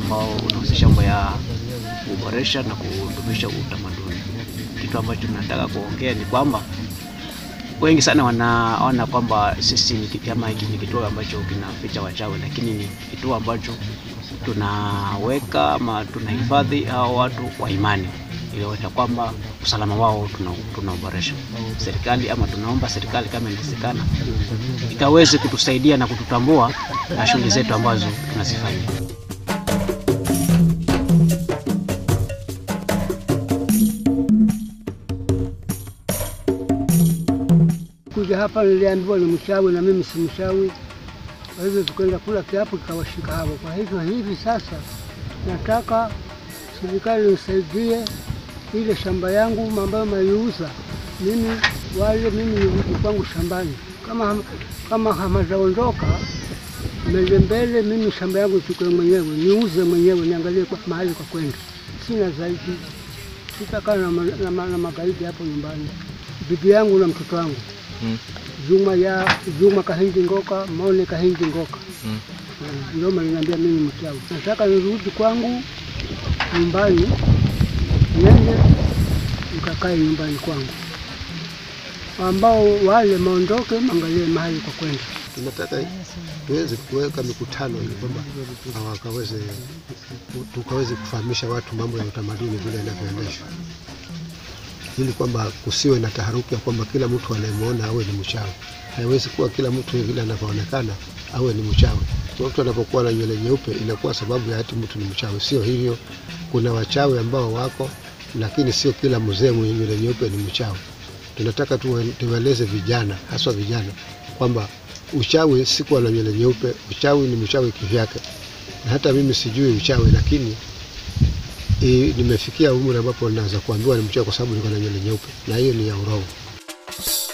ambao unahusisha mambo ya kuboresha na kudumisha utamaduni. Kitu ambacho tunataka kuongea ni kwamba wengi sana wanaona kwamba sisi ni ki- kama hiki ni kituo ambacho kinaficha wachawi, lakini ni kituo ambacho tunaweka ama tunahifadhi hao watu kwa imani ilionyesha kwamba usalama wao tuna- tunauboresha. Serikali ama tunaomba serikali kama inawezekana ikaweze kutusaidia na kututambua na shughuli zetu ambazo tunazifanya. Kuja hapa niliambiwa ni mchawi na mimi si mchawi, kwa hivyo tukaenda kula kiapo kikawashika hapo. Kwa hivyo hivi sasa nataka serikali nisaidie ile shamba yangu ambayo maliuza mimi, wale mimi nirudi kwangu shambani, kama ham- kama hamazaondoka mbele mbele, mimi shamba yangu chukue mwenyewe niuze mwenyewe, niangalie kwa mahali kwa kwenda, sina zaidi. Sitakaa na, ma- na, ma- na magaidi hapo nyumbani, bibi yangu na mtoto wangu Juma ya Juma Kahindi Ngoka, Mone Kahindi Ngoka. Mm, Ndio maliniambia mimi mchawi. Nataka nirudi kwangu nyumbani, nende nikakae nyumbani kwangu, ambao wale maondoke, mangalie mahali kwa kwenda. tunataka tuweze kuweka mikutano ili kwamba wakaweze tukaweze kufahamisha watu mambo ya utamaduni vile inavyoendeshwa, ili kwamba kusiwe na taharuki ya kwamba kila mtu anayemwona awe ni mchawi. Haiwezi kuwa kila mtu vile anavyoonekana awe ni mchawi. Kwa mtu anapokuwa na nywele nyeupe inakuwa sababu ya ati mtu ni mchawi. Sio hivyo. Kuna wachawi ambao wako, lakini sio kila mzee mwenye nywele nyeupe ni mchawi. Tunataka tuwe- tuwaeleze vijana, haswa vijana, kwamba uchawi si kuwa na nywele nyeupe. Uchawi ni mchawi kivyake, na hata mimi sijui uchawi, lakini i, nimefikia umri ambapo naweza kuambiwa ni mchawi kwa sababu niko na nywele nyeupe, na hiyo ni ya urongo.